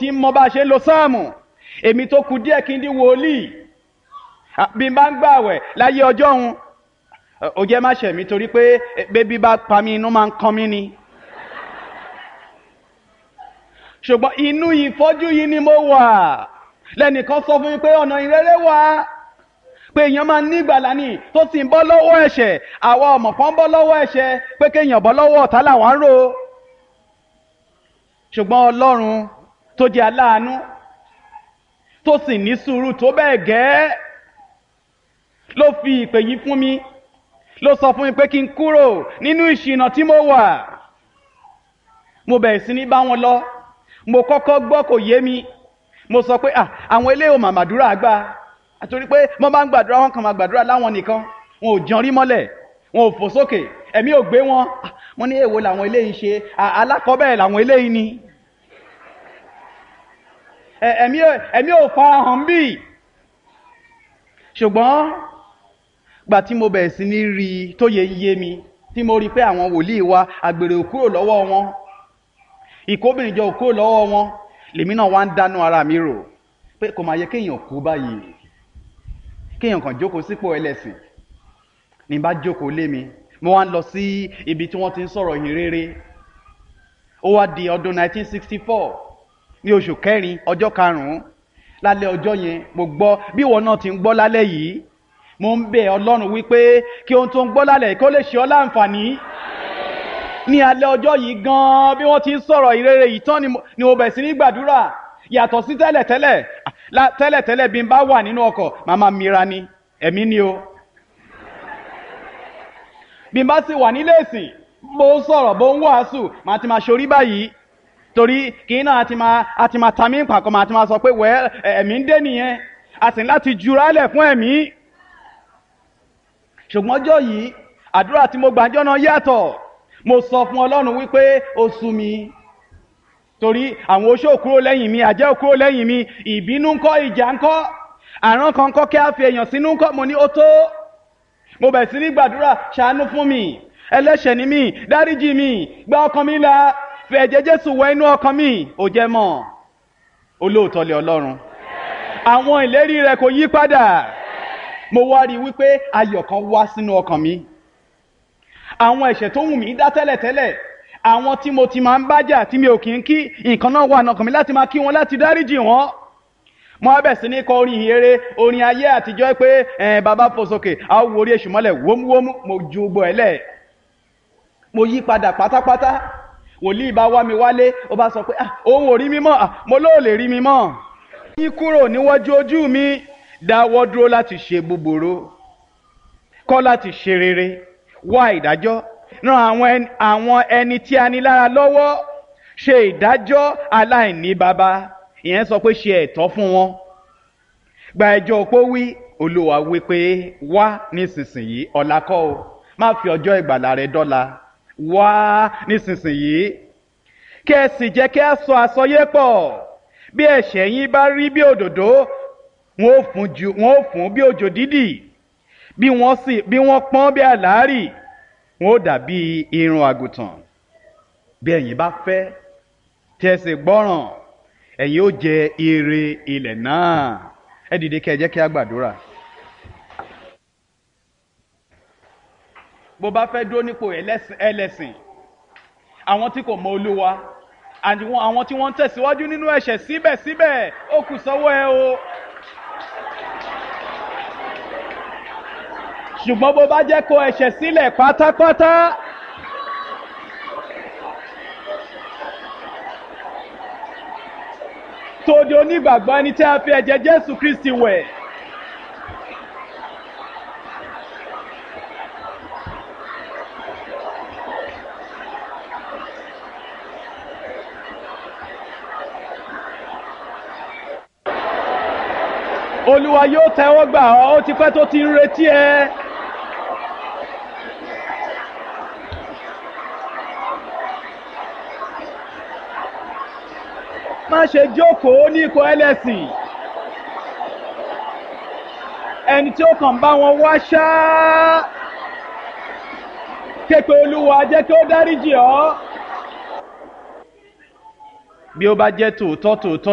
tí mo bá ṣe ń lo sáàmù èmi tó kù díẹ̀ kí n di wòlíì bí n bá ń gbààwẹ̀ láyé ọjọ́ òun ó jẹ́ má ṣẹ̀ mí torí pé bébí bá pa mí inú máa ń kan mí ni ṣùgbọ́n inú ìfọ́jú yìí ni mo wà lẹ́nìkan sọ fún mi pé ọ̀nà ìrere wà pé èèyàn máa ní ìgbàlà ni tó sì ń bọ́ lọ́wọ́ ẹ̀ṣẹ̀ àwa ọmọ kan bọ́ lọ́wọ́ ẹ̀ṣẹ̀ pé kéèyàn bọ́ lọ́wọ́ ọ̀tá làwọn ń rò ṣùgbọ́n ọlọ́run tó jẹ́ aláàánú tó sì ní sùúrù tó bẹ́ẹ̀ gẹ́ ló fi ìpè yìí fún mi ló sọ fún mi pé kí n kúrò nínú ìṣìnà tí mo wà mo bẹ̀rẹ̀ sí ní bá wọn lọ mo kọ́kọ́ gbọ́ kò yé mi mo sọ pé à àwọn eléyìí ò mà màdúrà gbà àtòrí pé mo máa ń gbàdúrà wọn kàn máa gbàdúrà láwọn nìkan wọn ò jọrí mọ́lẹ̀ wọn ò fò sókè ẹ̀mí ò gbé wọn mo ní èwo làwọn eléyìí ṣe alákọ̀ọ́bẹ̀rẹ̀ làwọn eléyìí ni ẹ̀mí ẹ̀mí ò farahàn bí ṣùgbọ́n gbà tí mo bẹ̀rẹ̀ sí ní rí i tó yẹ yé mi tí mo rí i pé àwọn wòlíì wa àgbèrè ò kúrò lọ́wọ́ wọn ìkóbìnrin jọ ò kúrò lọ́wọ́ wọn lèmi náà wá ń dánú ara mi rò pé kò máa yẹ kéèyàn kú báyìí kéèyàn kàn jókòó sípò ẹlẹ́sìn ní bá jókòó lé mi mo wá ń lọ sí ibi tí wọ́n ti ń sọ̀rọ̀ yìí rere ó wá di ọdún 1964 ní oṣù kẹrin ọjọ́ karùn-ún lálẹ́ ọjọ́ yẹn mo gbọ́ bí ìwọ náà ti ń gbọ́ lálẹ́ yìí mo ń bẹ̀ ọlọ́run wípé kí ohun tó ń gbọ́ lálẹ́ kó lè ṣe ọ́ láǹfààní ní alẹ́ ọjọ́ yìí gan-an bí wọ́n ti ń sọ̀rọ̀ ìrere yìí tán ni mo bẹ̀ sí ní gbàdúrà yàtọ̀ sí tẹ́lẹ̀tẹ́lẹ̀ tẹ́lẹ̀tẹ́lẹ̀ bí n bá wà nínú ọkọ̀ màmá mira ni ẹ̀mí ni o bí n bá sì wà nílé ìsìn bó ń sọ̀rọ̀ bó ń wàásù màá ti máa ṣorí báyìí torí kì í náà a ti máa a ti máa ta mí pàkọ́ màá ti máa sọ pé wẹ́ ẹ̀mí ń dé nìyẹn a sì ní láti jurálẹ̀ fún ẹ̀mí ṣùgbọ́n ọjọ́ yìí àdúrà tí mo gbàjọ́ náà yàtọ̀ mo sọ fún ọlọ́run wípé ó sú mi torí àwọn oṣó kúrò lẹ́yìn mi àjẹ́ kúrò lẹ́yìn mi ìbínú ńkọ́ ìjà ńkọ́ àrán kan kọ́ kí a fi èèyàn sínú ńkọ́ mo ní ó tó mo bẹ̀ sí ní gbàdúrà ṣàánú fún mi ẹlẹ́ṣẹ̀ ni mí dáríjì mi gba ọkàn mi là fi ẹ̀jẹ̀ jésù wẹ inú ọkàn mi ò jẹ́ mọ́ olóòótọ́ lé ọlọ́run àwọn ìlérí rẹ̀ kò yí padà mo wá rí i wípé ayọ̀ kan wá sínú ọkàn mi àwọn ẹ̀ṣẹ̀ tó wù mí dá tẹ́lẹ̀tẹ́lẹ̀ àwọn tí mo ti máa ń bájà tí mi ò kì í kí nǹkan náà wà nọkàn mi láti máa kí wọn láti dáríjì wọn mo á bẹ̀ sí ní kọ orin ìhere orin ayé àtijọ́ pé ẹ̀ bàbá fò sókè a ó wo orí èṣù mọ́lẹ̀ wómúwómú mo ju gbogbo ẹ̀ lẹ̀ mo yí padà pátápátá wòlíì bá wá mi wálé ó bá sọ pé òun ò rí mi mọ́ mo lóò lè rí mi mọ́ yín kúrò níwájú ojú mi dáwọ́ dúró láti ṣe búburú kọ́ láti ṣe rere wá ìdájọ́ ran àwọn ẹni tí a ní lára lọ́wọ́ ṣe ìdájọ́ aláìní baba ìyẹn sọ pé ṣe ẹ̀tọ́ fún wọn gba ẹjọ́ opó wí olúwa wí pé wá nísinsìnyí ọ̀la kọ́ o má fi ọjọ́ ìgbàlà rẹ dọ́la wá nísinsìnyí kí ẹ sì jẹ́ kí a sọ àsọyé pọ̀ bí ẹ̀ṣẹ̀ yín bá rí bí òdòdó wọn ò fún ju wọn ò fún bí òjò dídì bí wọ́n sì bí wọ́n pọ́n bí àlárì wọn ò dàbí irun àgùntàn bí ẹ̀yin bá fẹ́ tí ẹ sì gbọ́ràn ẹ̀yin ó jẹ ire ilẹ̀ náà ẹ dìde kí ẹ jẹ́ kí a gbàdúrà. bó bá fẹ́ dúró nípò ẹlẹ́sìn àwọn tí kò mọ olúwa àwọn tí wọ́n ń tẹ̀síwájú nínú ẹ̀ṣẹ̀ síbẹ̀síbẹ̀ ó kù sọ́wọ́ ẹ o. ṣùgbọ́n bó bá jẹ́ kó ẹ̀ṣẹ̀ sílẹ̀ pátápátá. tó di onígbàgbọ́ ẹni tí a fi ẹ̀jẹ̀ jésù kristi wẹ̀. olúwa yóò tẹ́wọ́ gbà ọ́ ó ti pẹ́ tó ti ń retí ẹ. má ṣe jókòó ní ikọ̀ ẹlẹ́sìn ẹni tí ó kàn bá wọn wá ṣáá képe olúwa jẹ́ kí ó dáríjì ọ́ bí ó bá jẹ́ tòótọ́ tòótọ́.